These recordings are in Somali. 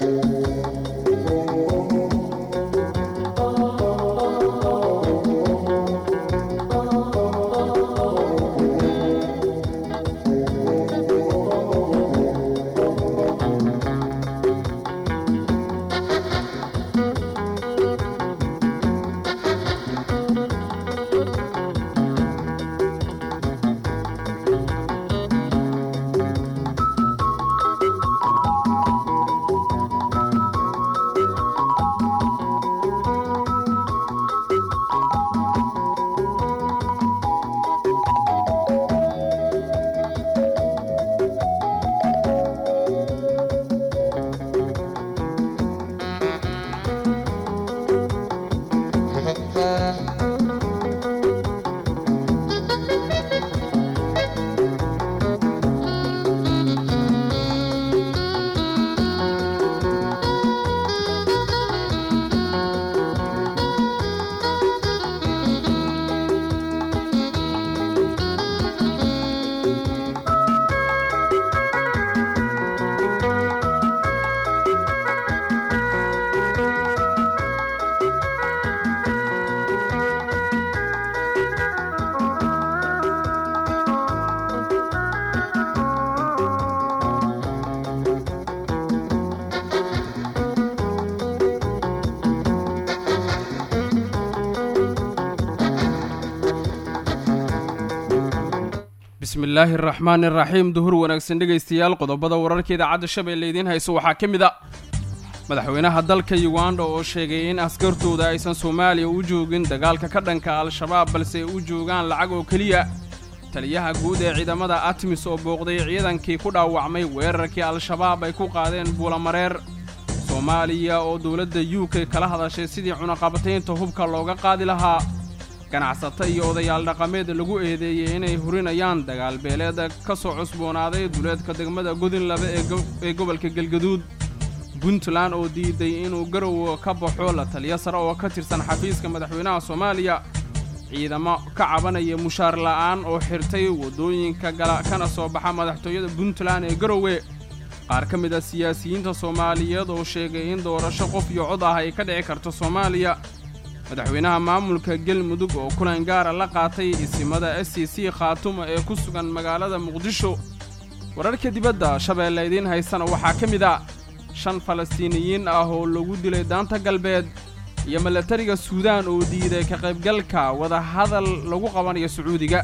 bismillaahi araxmaani araxiim duhur wanaagsan dhegaystayaal qodobada wararka idaacadda shabeelle idiin hayso waxaa ka mid a madaxweynaha dalka yuganda oo sheegay in askartooda aysan soomaaliya u joogin dagaalka ka dhanka al-shabaab balse ay u joogaan lacag oo keliya taliyaha guud ee ciidamada atmis oo booqday ciidankii ku dhaawacmay weerarkii al-shabaab ay ku qaadeen buulamareer soomaaliya oo dowladda u k kala hadashay sidii cunaqabataynta hubka looga qaadi lahaa ganacsato iyo odayaal dhaqameed lagu eedeeyey inay hurinayaan dagaal beeleeda ka soo cusboonaaday duleedka degmada godinlaba ee gobolka galgaduud puntland oo diiday inuu garow ka baxo la taliyo sare oo ka tirsan xafiiska madaxweynaha soomaaliya ciidamo ka cabanaya mushaar la'aan oo xirtay waddooyinka gala kana soo baxa madaxtooyada puntland ee garowe qaar ka mid a siyaasiyiinta soomaaliyeed oo sheegay in doorasho qof iyo cod ah ay ka dhici karto soomaaliya madaxweynaha maamulka galmudug oo kulan gaara la qaatay isimada s c c khaatuma ee ku sugan magaalada muqdisho wararka dibadda shabeelle idiin haysana waxaa ka mid a shan falastiiniyiin ah oo lagu dilay daanta galbeed iyo milatariga suudaan oo diiday ka qaybgalka wadahadal lagu qabanayo sacuudiga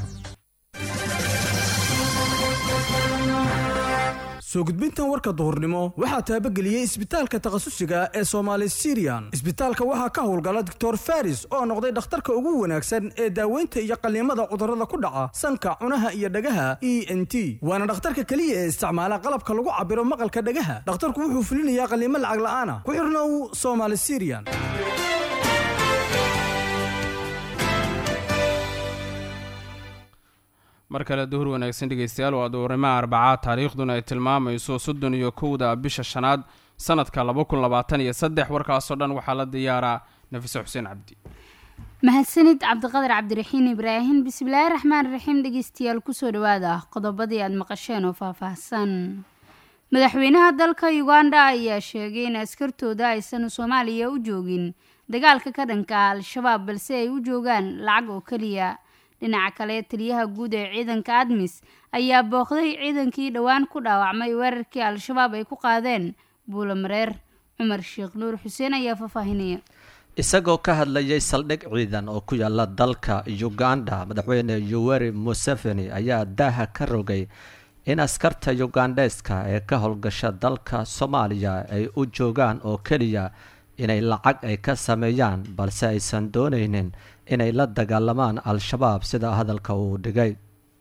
soo gudbintan warka duhurnimo waxaa taabageliyey isbitaalka takhasusiga ee soomaali siriyan isbitaalka waxaa ka howlgala doctor faris oo noqday dhakhtarka ugu wanaagsan ee daaweynta iyo qalliimada cudurrada ku dhaca sanka cunaha iyo dhagaha e n t waana dhakhtarka keliya ee isticmaala qalabka lagu cabbiro maqalka dhagaha dhakhtarku wuxuu fulinayaa qalliimo lacag la'aana ku xirnow somaali siriyan mar kale duhur wanaagsan dhegaystayaal waa duhurimaha arbacaad taariikhduna ay tilmaamayso soddon iyo kowda bisha shanaad sanadka laba kun labaatan iyo saddex warkaasoo dhan waxaa la diyaaraa nafise xuseen cabdi mahadsanid cabdiqadar cabdiraxiin ibraahim bismillaahi raxmaan raxiim dhegeystayaal kusoo dhawaada qodobadii aad maqasheen oo faahfaahsan madaxweynaha dalka uganda ayaa sheegay in askartooda aysan soomaaliya u joogin dagaalka ka dhanka al-shabaab balse ay u joogaan lacag oo keliya dhinaca kale taliyaha guud ee ciidanka admis ayaa booqday ciidankii dhowaan ku dhaawacmay weerarkii al-shabaab ay ku qaadeen buulamareer cumar sheekh nuur xuseen ayaa faahfaahinaya isagoo ka hadlayay saldhig ciidan oo ku yaala dalka uganda madaxweyne yoweri museveni ayaa daaha ka rogay in askarta ugandheeska ee ka howlgasha dalka soomaaliya ay u joogaan oo keliya inay lacag ay ka sameeyaan balse aysan doonaynin inay la dagaalamaan al-shabaab sida hadalka uu dhigay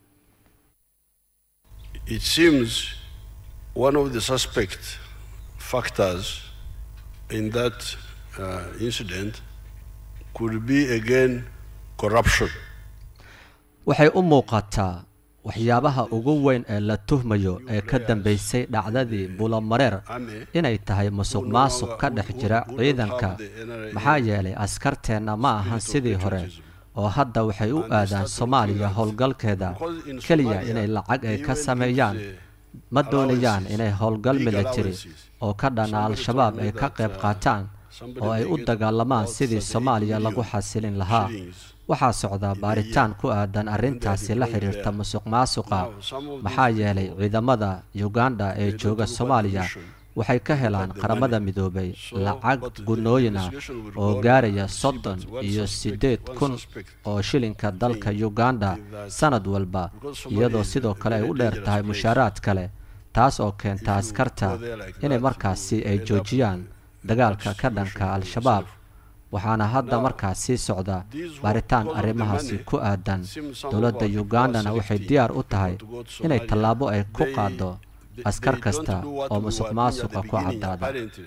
It seems one of the suspect factors in that uh, incident could be again corruption. waxay u muuqataa waxyaabaha ugu weyn ee la tuhmayo ee ka dambeysay dhacdadii bulamareer inay tahay musuq maasuq ka dhex jira ciidanka maxaa yeelay askarteenna ma ahan sidii hore oo hadda waxay u aadaan soomaaliya howlgalkeeda keliya inay lacag ay ka sameeyaan ma doonayaan inay howlgal military oo ka dhana al-shabaab ay ka qayb qaataan oo ay u dagaalamaan sidii soomaaliya lagu xasilin lahaa waxaa socda baaritaan ku aadan arrintaasi la xiriirta musuq maasuqa maxaa yeelay ciidamada uganda ee jooga soomaaliya waxay ka helaan qaramada midoobay lacag gunooyin ah oo gaaraya soddon iyo siddeed kun oo shilinka dalka uganda sanad walba iyadoo sidoo kale ay u dheer tahay mushaaraad kale taas oo keenta askarta inay markaasi ay joojiyaan dagaalka ka dhanka al-shabaab waxaana hadda markaas sii socda baaritaan arrimahaasi ku aadan dowladda ugandana waxay diyaar u tahay inay tallaabo ay ku qaaddo askar kasta oo musuq maasuqa ku caddaada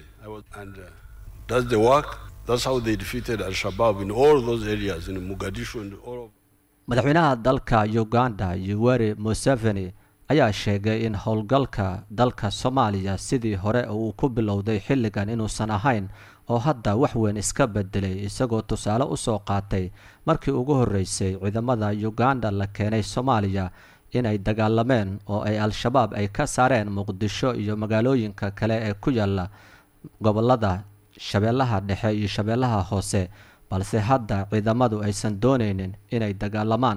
madaxweynaha dalka uganda yuweri museveni ayaa sheegay in howlgalka dalka soomaaliya sidii hore uu ku bilowday xilligan inuusan ahayn oo hadda wax weyn iska bedelay isagoo tusaale usoo qaatay markii ugu horreysay ciidamada uganda la keenay soomaaliya inay dagaalameen oo ay al-shabaab ay ka saareen muqdisho iyo magaalooyinka kale ee ku yaala gobolada shabeellaha dhexe iyo shabeellaha hoose balse hadda ciidamadu aysan doonaynin inay dagaalamaan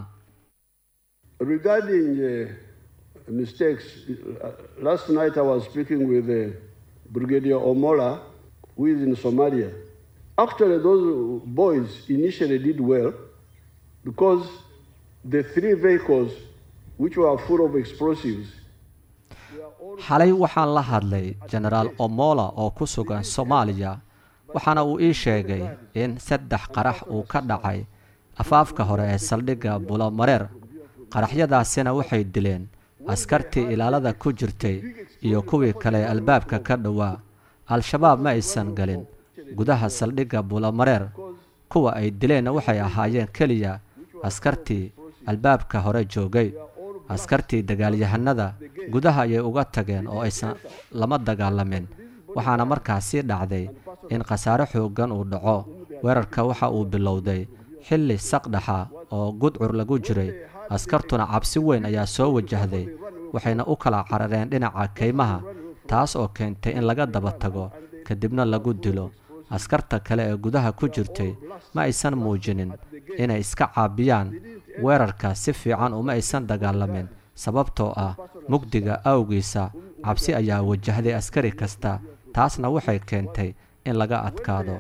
mistakes. Uh, last night I was speaking with uh, Brigadier Omola, who is in Somalia. Actually, those boys initially did well because the three vehicles which were full of explosives. xalay waxaan la hadlay genaraal omola oo ku sugan soomaaliya waxaana uu ii sheegay in saddex qarax uu ka dhacay afaafka hore ee saldhigga bulomareer qaraxyadaasina waxay dileen askartii ilaalada ku jirtay iyo kuwii kale albaabka ka dhowaa al-shabaab ma aysan galin gudaha saldhigga bulomareer kuwa ay dileenna waxay ahaayeen keliya askartii albaabka hore joogay askartii dagaalyahanada gudaha ayay uga tageen oo aysan lama dagaalamin waxaana markaasi dhacday in khasaare xooggan uu dhaco weerarka waxa uu bilowday xilli saqdhaxa oo gudcur lagu jiray askartuna cabsi weyn ayaa soo wajahday waxayna u kala carareen dhinaca kaymaha taas oo keentay in laga daba tago kadibna lagu dilo askarta kale ee gudaha ku jirtay ma aysan muujinin inay iska caabiyaan weerarka si fiican uma aysan dagaalamin sababtoo ah mugdiga awgiisa cabsi ayaa wajahday askari kasta taasna waxay keentay in laga adkaado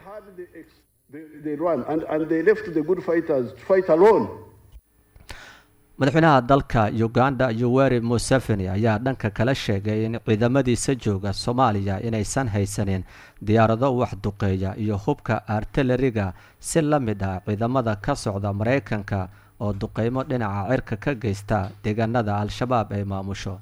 madaxweynaha dalka uganda yuweri museveni ayaa dhanka kala sheegay in ciidamadiisa jooga soomaaliya inaysan haysanin diyaarado wax duqeeya iyo hubka artilariga si la mid ah ciidamada ka socda maraykanka oo duqeymo dhinaca cirka ka geysta deegaanada al-shabaab ay maamusho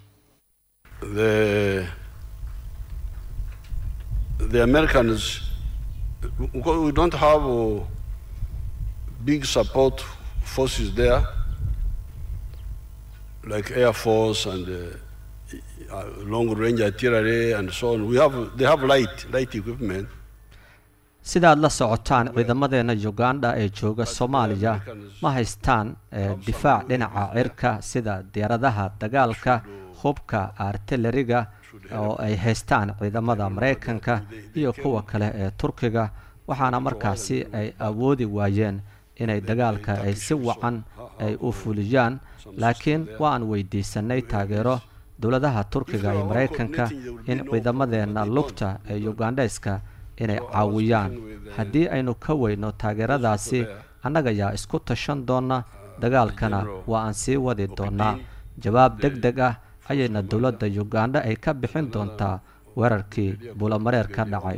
like Air Force and uh, uh, long range artillery and so on. We have they have light light equipment. sidaad la socotaan ciidamadeena uganda ee jooga soomaaliya ma haystaan difaac dhinaca cirka sida diyaaradaha dagaalka hubka artilariga oo ay haystaan ciidamada maraykanka iyo kuwa kale ee turkiga waxaana markaasi ay awoodi waayeen inay dagaalka ay si wacan ay u fuliyaan laakiin waan weydiisanay taageero dowladaha turkiga iyo maraykanka in ciidamadeenna lugta ee ugandheska inay caawiyaan haddii aynu ka weyno taageeradaasi annaga yaa isku tashan doona dagaalkana waa aan sii wadi doonaa jawaab deg deg ah ayayna dowladda uganda ay ka bixin doontaa weerarkii buulamareer ka dhacay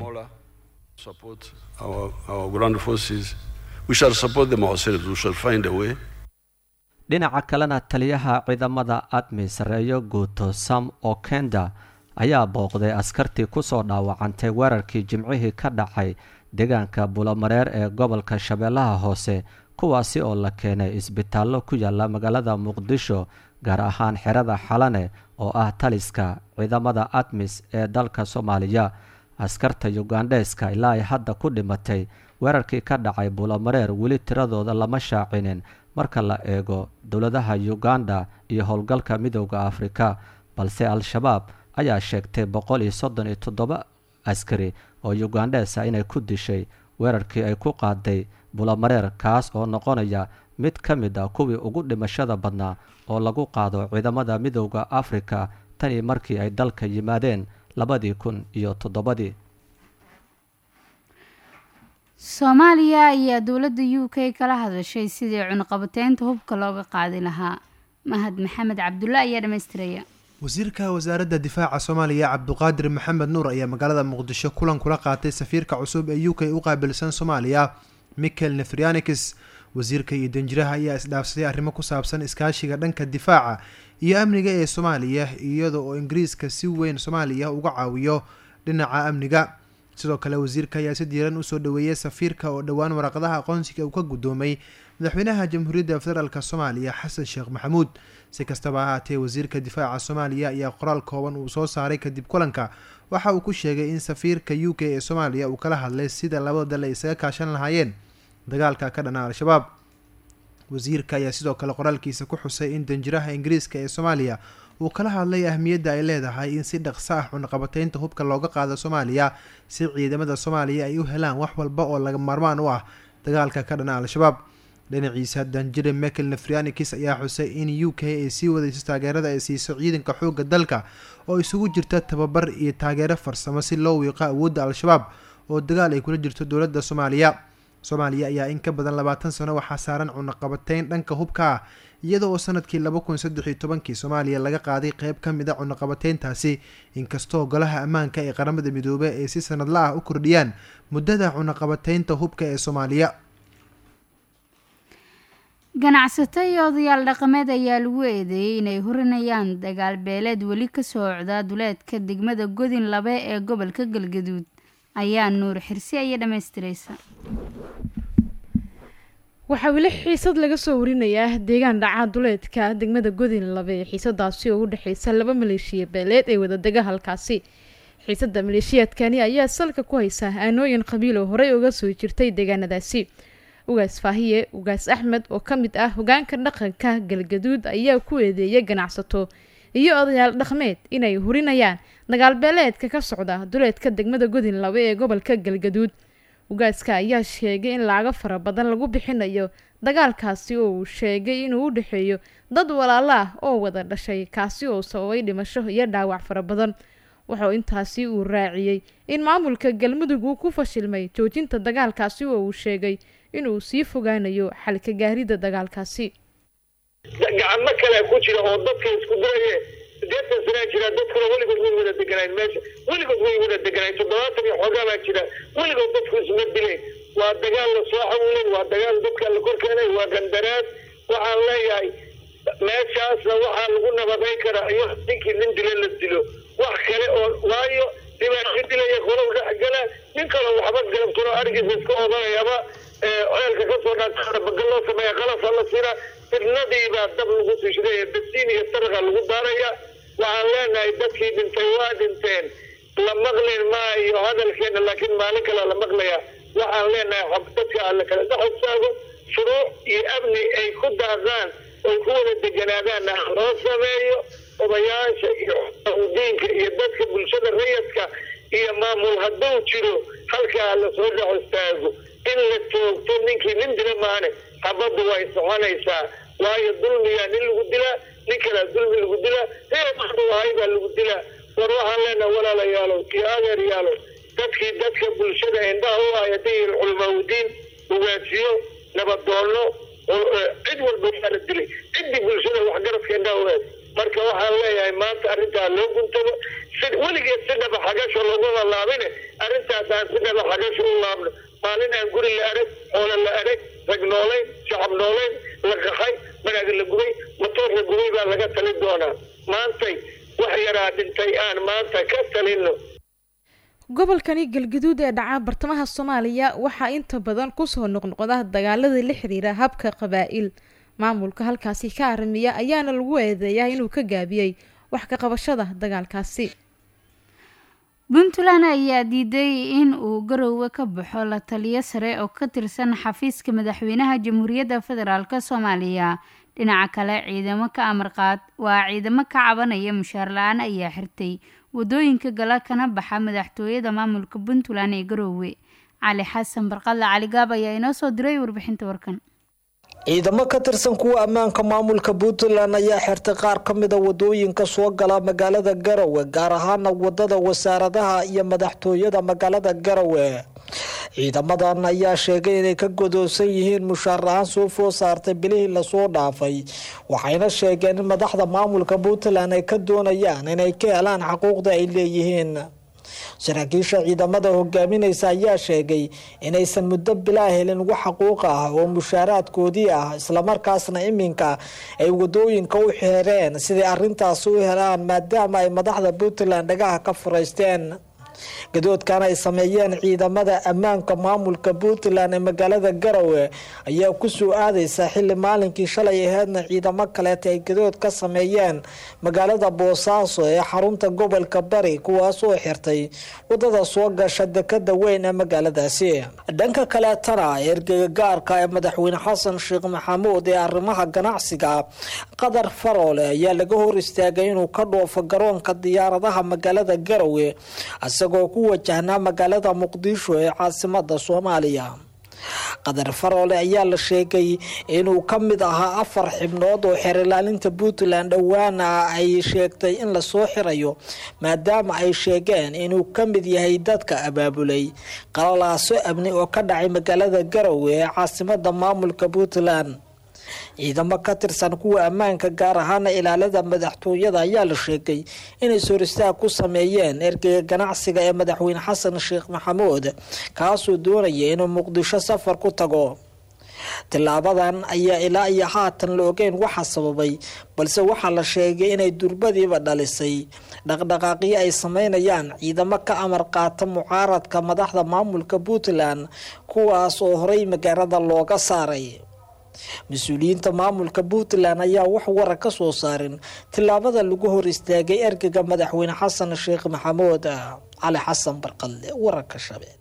dhinaca kalena taliyaha ciidamada admi sareeyo guuto sam okenda ayaa booqday askartii kusoo dhaawacantay weerarkii jimcihii ka dhacay deegaanka bulamareer ee gobolka shabeellaha hoose kuwaasi oo la keenay isbitaallo ku yaala magaalada muqdisho gaar ahaan xerada xalane oo ah taliska ciidamada admis ee dalka soomaaliya askarta yugandheeska ilaa ay hadda ku dhimatay weerarkii ka dhacay bulamareer weli tiradooda lama shaacinin marka la eego dowladaha uganda iyo howlgalka midowda afrika balse al-shabaab ayaa sheegtay boqol iyo soddon iyo toddoba askari oo ugandhesa inay ku dishay weerarkii ay ku qaaday bulamareer kaas oo noqonaya mid ka mid a kuwii ugu dhimashada badnaa oo lagu qaado ciidamada midowda afrika tanii markii ay dalka yimaadeen labadii kun iyo toddobadii soomaaliya ayaa dowladda u k kala hadashay sidii cunaqabateynta hubka looga qaadi lahaa mahad maxamed cabdulla ayaa dhammaystiraya wasiirka wasaaradda difaaca soomaaliya cabduqaadir maxamed nuur ayaa magaalada muqdisho kulan kula qaatay safiirka cusub ee u k u qaabilsan soomaaliya michael nefrianikis wasiirka iyo danjiraha ayaa isdhaafsaday arrimo ku saabsan iskaashiga dhanka difaaca iyo amniga ee soomaaliya iyada oo ingiriiska si weyn soomaaliya uga caawiyo dhinaca amniga sidoo kale wasiirka ayaa si diiran usoo dhaweeyay safiirka oo dhowaan waraqadaha aqoonsiga uu ka guddoomay madaxweynaha jamhuuriyadda federaalk soomaaliya xasan sheekh maxamuud si kastaba ha haatee wasiirka difaaca soomaaliya ayaa qoraal kooban uu soo saaray kadib kulanka waxa uu ku sheegay in safiirka u k ee soomaaliya uu kala hadlay sida labada dal ay isaga kaashan lahaayeen dagaalka ka dhana al-shabaab wasiirka ayaa sidoo kale qoraalkiisa ku xusay in danjiraha ingiriiska ee soomaaliya uu kala hadlay ahmiyadda ay leedahay in si dhaqso ah cunaqabateynta hubka looga qaado soomaaliya si ciidamada soomaaliya ay u helaan wax walba oo laga maarmaan u ah dagaalka ka dhana al-shabaab dhinaciisa danjire michael nefrianikis ayaa xusay in u k ay sii wadayso taageerada ay siiso ciidanka xoogga dalka oo isugu jirta tababar iyo taageero farsamo si loo wiiqo awoodda al-shabaab oo dagaal ay kula jirto dowladda soomaaliya soomaaliya ayaa in ka badan labaatan sano waxaa saaran cunaqabateyn dhanka hubka ah iyada oo sanadkii laba kun saddex iyo tobankii soomaaliya laga qaaday qeyb ka mid a cunaqabateyntaasi inkastoo golaha ammaanka ee qaramada midoobey ay si sanadla ah u kordhiyaan muddada cunaqabateynta hubka ee soomaaliya ganacsato iyo odayaal dhaqameed ayaa lagu eedeeyey inay hurinayaan dagaal beeleed weli ka socda duleedka degmada godin labe ee gobolka galgaduud ayaa nuur xirsi aya dhammaystiraysa waxaa weli xiisad laga soo warinayaa deegaan dhaca duleedka degmada godin labe ee xiisadaasi oo u dhexeysa laba maleeshiya beeleed ee wadadega halkaasi xiisada maleeshiyaadkani ayaa salka ku haysa aanooyin qabiil oo horey uga soo jirtay deegaanadaasi ugaas faahiye ugaas axmed oo ka mid ah hogaanka dhaqanka galgaduud ayaa ku eedeeyay ganacsato iyo odayaal dhaqmeed inay hurinayaan dagaalbeeleedka ka socda duleedka degmada godin labe ee gobolka galgaduud ugaaska ayaa sheegay in lacago fara badan lagu bixinayo dagaalkaasi oo uu sheegay inuu u dhexeeyo dad walaalo ah oo wada dhashay kaasi oo sababay dhimasho iyo dhaawac fara badan wuxuu intaasi uu raaciyey in maamulka galmudug uu ku fashilmay joojinta dagaalkaasi oo uu sheegay inuu sii fogaanayo xalka gaarida dagaalkaasi gacmo kale ku jira oo dadka isku diraye sideetan sanaa jira dadkuna weligood way wada deganayn meesha weligood way wada deganayn toddobaatan iyo xoogaa baa jira weligood dadku isma dileen waa dagaal la soo xawilay waa dagaal dadka la kor keenay waa gandaraad waxaan leeyahay meeshaasna waxaa lagu nabadayn karaa iyo ninkii nin dila la dilo wax kale oo waayo dhibaato dilaya qolow dhexgala nin kaloo waxba galabtano arigiisa iska odanayaba ceelka kasoo dhaata bagal loo sameeya qalasa la siina firnadiibaa dab lagu siishadaya basiin iyo saraqa lagu daaraya waxaan leenahay dadkii dhintay waa dhinteen la maqlin maayo hadalkeena laakiin maalin kale la maqlaya waxaan leenahay dadka alla kale dhaxostaago shuruuc iyo amni ay ku daaqaan oy ku wada deganaadaanna loo sameeyo odayaasha iyo diinka iyo dadka bulshada rayadka iyo maamul hadduu jiro halkaa lasoo dhaxostaago in la joogto ninkii nin dila maane xabaddu way soconaysaa waayo dulmiyaa nin lagu dilaa nin kalea dulmi lagu dilaa reeadu ahay baa lagu dilaa war waxaan leenaha walaalayaalow iyo adeeryaalow dadkii dadka bulshada indhaha u ahay haddii culamaaudiin ugaasiyo nabadoonno cid walba waa la dilay ciddii bulshada waxgaradka indhaha u eeg marka waxaan leeyahay maanta arrintaa loo guntado si weligeed si dhaba xagasho laguma laabine arrintaas aan si dhaba xagasho u laabno maalin aan guri la arag xoolo la arag rag noolayn shacab noolayn la qaxay banaag la gubay matoor la gubay baa laga talin doonaa maantay wax yaraa dhintay aan maanta ka talino gobolkani galgaduud ee dhaca bartamaha soomaaliya waxaa inta badan kusoo noqnoqda dagaalada la xiriira habka qabaa-il maamulka halkaasi ka aramiya ayaana lagu eedeeyaa inuu ka gaabiyey wax ka qabashada dagaalkaasi puntland ayaa diiday in uu garoowe ka baxo la taliyo sare oo ka tirsan xafiiska madaxweynaha jamhuuriyadda federaalk soomaaliya dhinaca kale ciidamo ka amarqaad waa ciidamo ka cabanaya mushaar la-aan ayaa xirtay wadooyinka gala kana baxa madaxtooyada maamulka puntland ee garoowe cali xasan barqadle caligaab ayaa inoo soo diray warbixinta warkan ciidamo ka tirsan kuwa ammaanka maamulka puntland ayaa xirtay qaar ka mida wadooyinka soo gala magaalada garowe gaar ahaana wadada wasaaradaha iyo madaxtooyada magaalada garowe ciidamadan ayaa sheegay inay ka godoonsan yihiin mushaar la-aan soo food saartay bilihii lasoo dhaafay waxayna sheegeen in madaxda maamulka puntland ay ka doonayaan inay ka helaan xaquuqda ay leeyihiin saraakiisha ciidamada hogaaminaysa ayaa sheegay inaysan muddo bilaa helin wax xaquuq ah oo mushaaraadkoodii ah islamarkaasna iminka ay wadooyinka u xeereen sidai arintaasi u helaan maadaama ay madaxda puntland dhagaha ka furaysteen gadoodkan ay sameeyeen ciidamada ammaanka maamulka puntland ee magaalada garowe ayaa kusoo aadaysa xili maalinkii shalay aheedna ciidamo kaleeta ay gadood ka sameeyeen magaalada boosaaso ee xarunta gobolka bari kuwaasoo xirtay wadada soo gasha dekada weyn ee magaaladaasi dhanka kaleetana ergeyga gaarka ee madaxweyne xasan sheekh maxamuud ee arrimaha ganacsiga qadar faroole ayaa laga hor istaagay inuu ka dhoofo garoonka diyaaradaha magaalada garowe isagoo ku wajahnaa magaalada muqdisho ee caasimada soomaaliya qadar faroole ayaa la sheegay inuu ka mid ahaa afar xibnood oo xeer ilaalinta puntland dhowaana ay sheegtay in lasoo xirayo maadaama ay sheegeen inuu ka mid yahay dadka abaabulay qalalaaso amni oo ka dhacay magaalada garowe ee caasimada maamulka puntland ciidamo ka tirsan kuwa ammaanka gaar ahaana ilaalada madaxtooyada ayaa la sheegay inay sooristaag ku sameeyeen ergeyga ganacsiga ee madaxweyne xasan sheekh maxamuud kaasoo doonaya inuu muqdisho safar ku tago tilaabadan ayaa ilaa iyo haatan la ogeyn waxa sababay balse waxaa la sheegay inay durbadiiba dhalisay dhaqdhaqaaqyo ay sameynayaan ciidamo ka amar qaata mucaaradka madaxda maamulka puntland kuwaas oo horey magaalada looga saaray mas-uuliyiinta maamulka puntland ayaa wax warar ka soo saarin tillaabada lagu hor istaagay ergega madaxweyne xasan sheekh maxamuud cali xasan barqalle wararka shabeel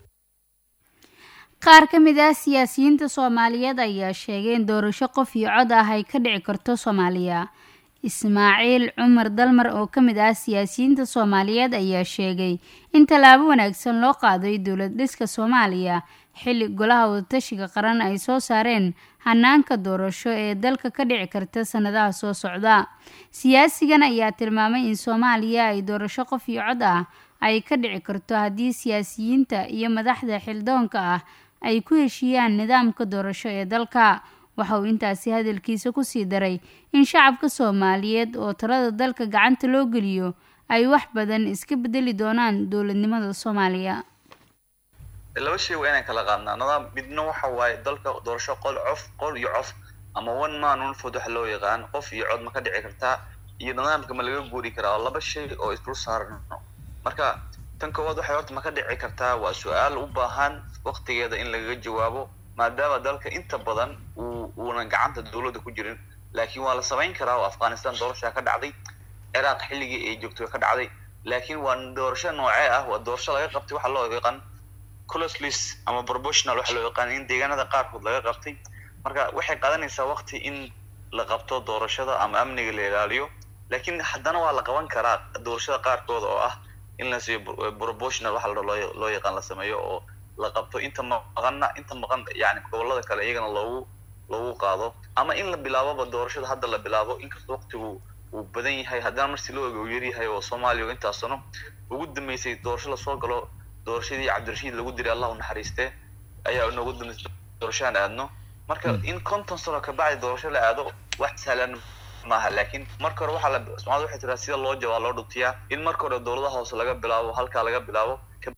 qaar ka mid ah siyaasiyiinta soomaaliyeed ayaa sheegay in doorasho qof iyo cod ah ay ka dhici karto soomaaliya ismaaciil cumar dalmar oo ka mid ah siyaasiyiinta soomaaliyeed ayaa sheegay in tallaabo wanaagsan loo qaaday dowlad dhiska soomaaliya xilli golaha wadatashiga qaran ay soo saareen hanaanka doorasho ee dalka ka dhici karta sanadaha soo socda siyaasigan ayaa tilmaamay in soomaaliya ay doorasho qof iyo cod ah ay ka dhici karto haddii siyaasiyiinta iyo madaxda xildoonka ah ay ku heshiiyaan nidaamka doorasho ee dalka waxa uu intaasi hadalkiisa kusii daray in shacabka soomaaliyeed oo talada dalka gacanta loo geliyo ay wax badan iska bedeli doonaan dowladnimada soomaaliya laba shay waa inaan kala qaadnaa nidaam midna waxa waaye dalka doorasho qol cof qol iyo cof ama one man one vote waxa loo yaqaan qof iyo cod ma ka dhici kartaa iyo nidaamka ma laga guuri karaa laba shay oo isdul saarno marka tan koowaad waxay horta ma ka dhici kartaa waa su-aal u baahan waqtigeeda in lagaga jawaabo maadaama dalka inta badan uu uunan gacanta dowladda ku jirin laakiin waa la samayn karaa oo afghanistan doorashaa ka dhacday ciraaq xilligii ay joogto ka dhacday laakiin waa doorasho noocee ah waa doorasho laga qabtay waxa loo yaqaan closlis ama proportional waxa loo yaqaan in deegaanada qaarkood laga qabtay marka waxay qaadanaysaa waqti in la qabto doorashada ama amniga la ilaaliyo laakiin haddana waa la qaban karaa doorashada qaarkood oo ah in la siiyo proportional waxa loo loo yaqaan la sameeyo oo la qabto inta maqanna inta maqan yani gobolada kale iyagana loogu loogu qaado ama in la bilaaboba doorashada hadda la bilaabo inkastoo waqtigu uu badan yahay haddana marsi loo ega uu yaryahay oo soomaaliya intaas sano ugu dambeysay doorasho lasoo galo doorashadii cabdirashiid lagu diray allah u naxariiste ayaa inoogu dambeysay doorashaan aadno marka in konton sano kabacdi doorasho la aado wax sahlan maaha laakiin marka hore waxaa la soomaalida waxay tiraa sida loo jawaa loo dhuntiyaa in marka hore dowladaha hoose laga bilaabo halkaa laga bilaabo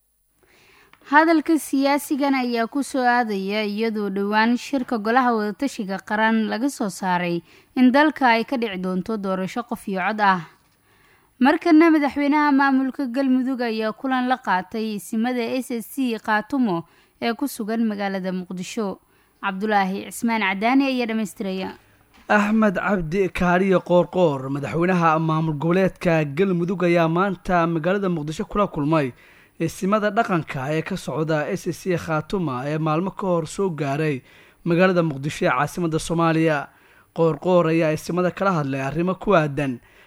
hadalka siyaasigan ayaa kusoo aadaya iyadoo dhowaan shirka golaha wadatashiga qaran laga soo saaray in dalka ay ka dhici doonto doorasho qof iyo cod ah markana madaxweynaha maamulka galmudug ayaa kulan la qaatay isimada s s c kaatumo ee ku sugan magaalada muqdisho cabdulaahi cismaan cadaani ayaa dhamaystiraya axmed cabdi kaariye qoorqoor madaxweynaha maamul goboleedka galmudug ayaa maanta magaalada muqdisho kula kulmay isimada dhaqanka ee ka socda s c khaatuma ee maalmo ka hor soo gaaray magaalada muqdisho ee caasimada soomaaliya qoorqoor ayaa isimada kala hadlay arrimo ku aadan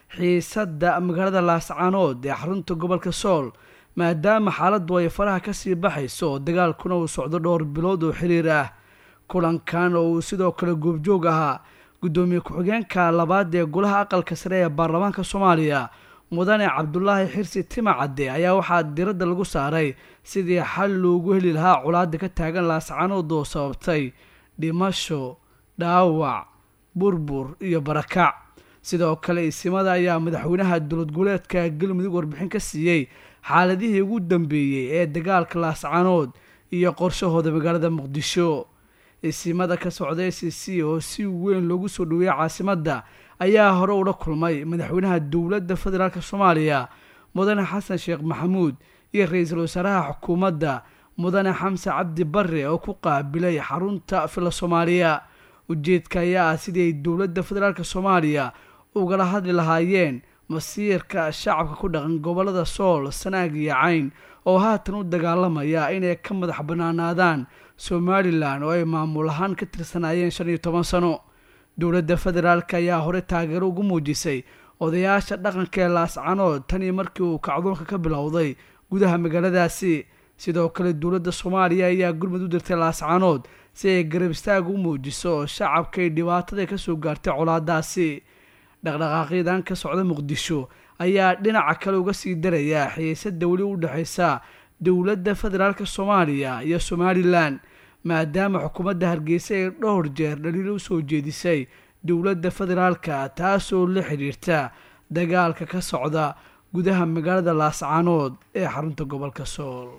xiisadda magaalada laascaanood ee xarunta gobolka sool maadaama xaaladdu ay faraha kasii baxayso oo dagaalkuna uu socdo dhowr bilood oo xiriir ah kulankan oo uu sidoo kale goobjoog ahaa guddoomiye ku-xigeenka labaad ee golaha aqalka sare ee baarlamaanka soomaaliya mudane cabdulaahi xirsi timacadde ayaa waxaa diradda lagu saaray sidii xal loogu heli lahaa colaada ka taagan laascaanood oo sababtay dhimasho dhaawac burbur iyo barakac sidoo kale isimada ayaa madaxweynaha dowlad goboleedka galmudug warbixin ka siiyey xaaladihii ugu dambeeyey ee dagaalka laascaanood iyo qorshahooda magaalada muqdisho isimada ka socda s c oo si weyn loogu soo dhaweeyey caasimadda ayaa hore ula kulmay madaxweynaha dowladda federaalk soomaaliya mudane xasan sheekh maxamuud iyo ra-iisul wasaaraha xukuumadda mudane xamse cabdi bare oo ku qaabilay xarunta fila soomaaliya ujeedka ayaa ah sidii ay dowladda federaalk soomaaliya ugala hadli lahaayeen masiirka shacabka ku dhaqan gobolada sool sanaag iyo cayn oo haatan u dagaalamaya inay ka madax banaanaadaan somalilan oo ay maamul ahaan ka tirsanaayeen shan iyo toban sano dowladda federaalk ayaa hore taageero ugu muujisay odayaasha dhaqanka ee laascanood tan iyo markii uu kacdoonka ka bilowday gudaha magaaladaasi sidoo kale dowladda soomaaliya ayaa gurmud u dirtay laascanood si ay garab istaag u muujiso shacabkay dhibaatada kasoo gaartay colaadaasi dhaqdhaqaaqyadan ka socda muqdisho ayaa dhinaca kale uga sii daraya xiisada weli u dhexeysa dowladda federaalk soomaaliya iyo somalilan maadaama xukuumadda hargeysa ay dhowr jeer dhaliilo usoo jeedisay dowladda federaalka taasoo la xidhiirta dagaalka ka socda gudaha magaalada laascaanood ee xarunta gobolka sool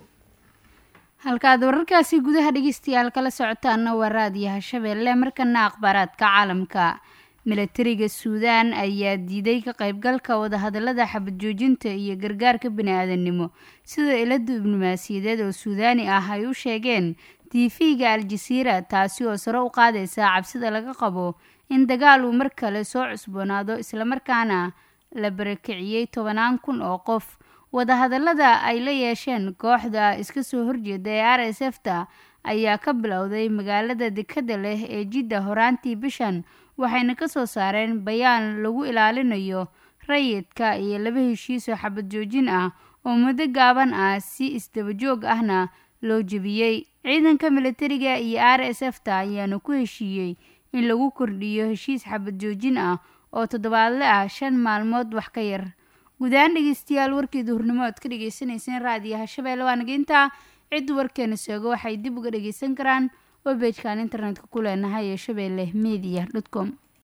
halkaad wararkaasi gudaha dhegeystayaal kala socotaana waa raadiyaha shabeelle markana akhbaaraadka caalamka milatariga suudaan ayaa diiday ka qaybgalka wadahadalada xabad joojinta iyo gargaarka bani-aadamnimo sida ilo diblomaasiyadeed oo suudaani ah ay u sheegeen tv-ga al-jasiira taasi oo sare u qaadaysa cabsida laga qabo in dagaal uu mar kale soo cusboonaado islamarkaana la barakiciyey tobanaan kun oo qof wadahadalada ay la yeesheen kooxda iska soo horjeeda ee r s f ta ayaa ka bilowday magaalada dekada leh ee jidda horaantii bishan waxayna kasoo saareen bayaan lagu ilaalinayo rayidka iyo laba heshiisoo xabad joojin ah oo muddo gaaban ah si isdabajoog ahna loo jebiyey ciidanka militariga iyo r s f ta ayaana ku heshiiyey in lagu kordhiyo heshiis xabad joojin ah oo toddobaadle ah shan maalmood wax ka yar gudahaan dhegeystayaal warkii duhurnimo oad ka dhegeysaneyseen raadiyaha shabeelle waa nageynta ciddu warkeena sheego waxay dib uga dhageysan karaan webejkan internetka ku leenahay ee shabeelle media dot com